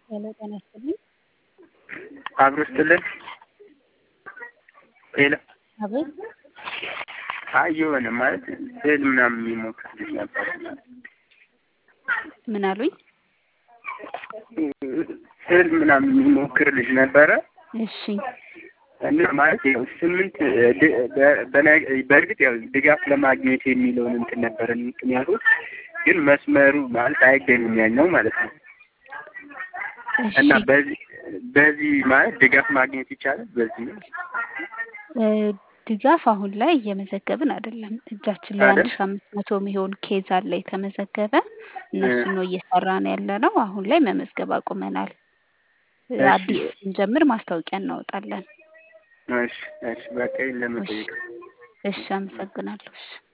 ሄሎ ጤና ይስጥልኝ። አብሮ ስትልን ሄሎ አቤት አይ የሆነ ማለት ስዕል ምናምን የሚሞክር ልጅ ነበር። ምን አሉኝ? ስዕል ምናምን የሚሞክር ልጅ ነበረ እሺ እና ማለት ያው ስምንት ድ- በ- በነ- በእርግጥ ያው ድጋፍ ለማግኘት የሚለውን እንትን ነበረ ምክንያቱ ግን መስመሩ ማለት አይገኝም ያኛው ማለት ነው እሺ እና በዚህ በዚህ ማለት ድጋፍ ማግኘት ይቻላል በዚህ ነው እ፣ ድጋፍ አሁን ላይ እየመዘገብን አይደለም። እጃችን ላይ አንድ አይደል? ሺ አምስት መቶ የሚሆን ኬዝ አለ የተመዘገበ እነሱን ነው እየሰራን ያለ ነው። አሁን ላይ መመዝገብ አቁመናል። እ፣ እሺ። አዲስ ስንጀምር ማስታወቂያ እናወጣለን። እሺ እሺ በቃ ይሄን ለመጠየቅ እሺ አመሰግናለሁ። እሺ